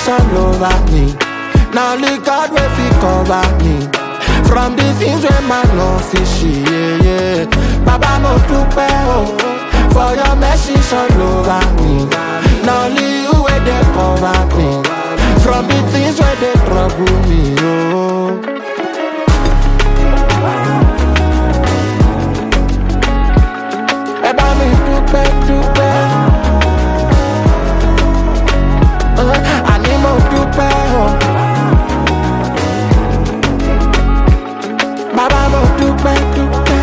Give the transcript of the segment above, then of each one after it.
all over me. Now only God will fit cover me. From the things where man no fishy, yeah, yeah. Baba mo dúpẹ́ o, for your mercy all over me. Now only you where they cover me. From the things where they trouble me, oh. Ẹ bá mi dúpẹ́ dúpẹ́. Uh, Àní mo dúpẹ́ o. Bàbá mo dúpẹ́ dúpẹ́.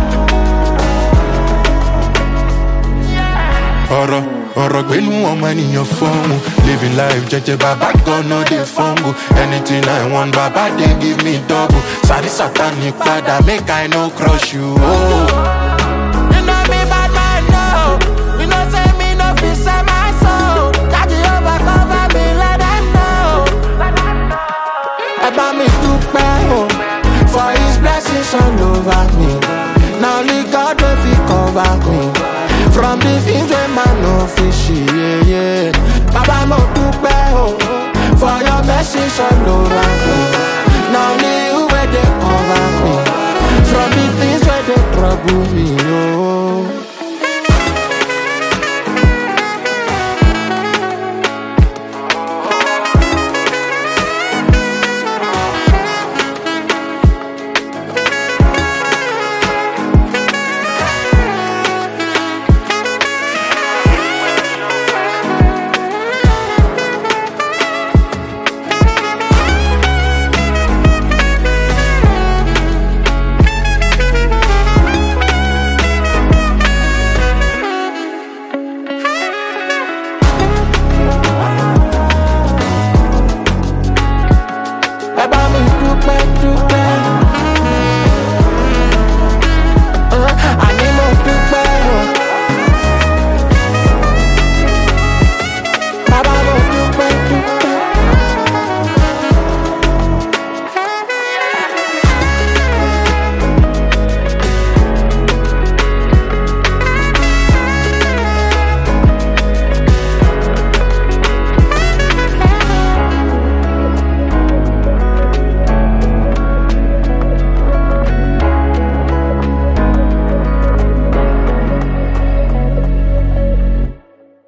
ọ̀rọ̀ ọ̀rọ̀ gbénú ọmọ ènìyàn fọ́ọ̀mù living life jẹ́jẹ́ bàbá gan no dey fumble anything i want bàbá dey give me double sáré sátani padà make i no crush you. Oh. You know me bad man no. You know say me no fit sell my soul. That Jehovah cover me let them know. Ẹ bá mi dúpẹ́ o, for his blessings all over me. Na only God wey fit cover me. From the things wey man no fit see, yeah, yeah. Bàbá mo dúpẹ́ o, for your blessings all over me. Na only you wey dey cover me. From the things wey dey trouble me,